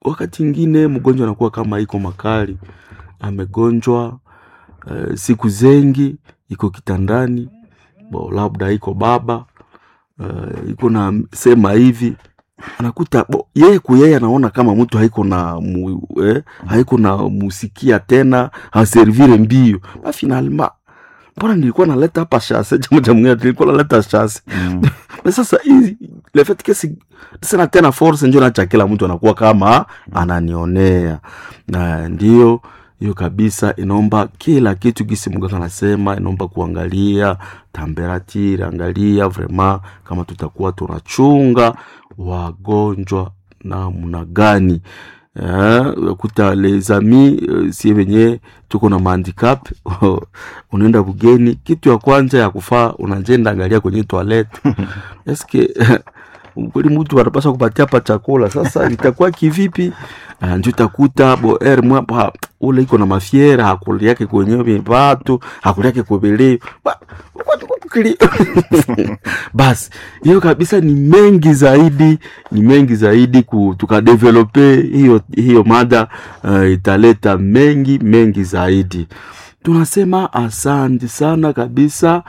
wakati ingine mgonjwa anakuwa kama iko makali amegonjwa uh, siku zengi iko kitandani bo labda iko baba uh, iko na sema hivi anakuta bo, yeye kuyeye anaona kama mtu haiko na mu, eh, haiko na musikia tena haservire mbio ba finalement mbona nilikuwa naleta hapa shase jamu jamu nilikuwa naleta shase Mm. na sasa hizi le fait que si sina tena force njo nacha kila mtu anakuwa kama ananionea na ndio hiyo kabisa inaomba kila kitu gisi mganga anasema inaomba kuangalia temperature angalia vraiment kama tutakuwa tunachunga wagonjwa namna gani Eh, kuta les amis eh, sie wenye tuko na mahandicap unaenda bugeni kitu ya kwanza ya kufaa unajenda angalia kwenye toilet eske kweli mtu anapaswa kupatia hapa chakula sasa itakuwa kivipi uh, njo utakuta bo er mwapa ule iko na mafiera hakuli yake kwenye vatu hakuli yake kobeleo Ba- watu- watu kili- basi hiyo kabisa ni mengi zaidi ni mengi zaidi ku, tukadevelope hiyo hiyo mada uh, italeta mengi mengi zaidi tunasema asante sana kabisa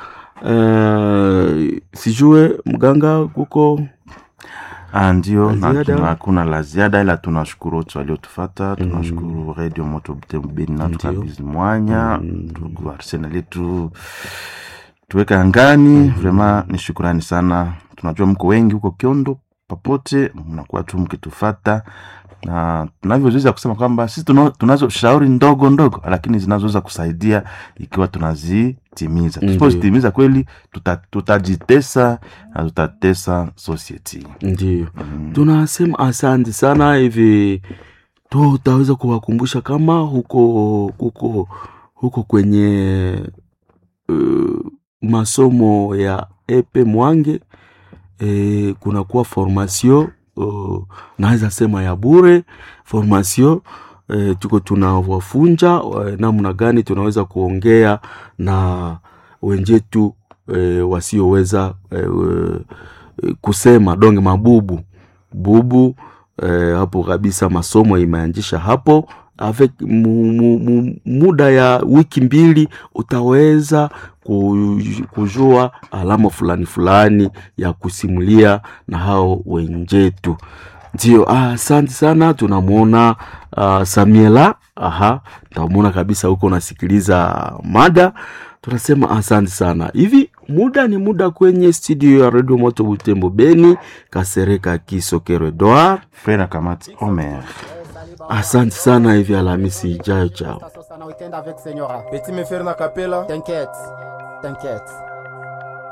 uh, sijue mganga kuko Ah, ndio La na ziada? tuna- hakuna la ziada ila tunashukuru wote waliotufata tunashukuru radio moto butembeni na Ndio. tukabizi mwanya ndugu arsenal yetu tuweka angani vrema ni shukurani sana tunajua mko wengi huko kiondo popote mnakuwa tu mkitufata na tunavyoweza kusema kwamba sisi tuna- tunazo shauri ndogo ndogo lakini zinazoweza kusaidia ikiwa tunazitimiza Ndio. tusipozitimiza kweli tuta- tutajitesa na tutatesa society ndio tunasema asante sana hivi tutaweza kuwakumbusha kama huko huko huko kwenye uh, masomo ya epe mwange e, kunakuwa formation uh, naweza sema ya bure formation e, tuko tunawafunja e, namna gani tunaweza kuongea na wenjetu e, wasioweza e, e, kusema donge mabubu bubu eh, hapo kabisa masomo imeanzisha hapo avec mu, mu, mu, muda ya wiki mbili utaweza ku- kujua alama fulani fulani ya kusimulia na hao wenjetu ndio ah, asante sana tunamwona uh, samiela aha tamwona kabisa huko unasikiliza mada tunasema asante sana hivi muda ni muda kwenye studio ya redio moto butembo beni kasereka kisokero edward frere kamati omer asante sana hivi alhamisi ijayo chao Sasa sana weekend avec Senyora. Petit me faire na capella. T'inquiète, t'inquiète.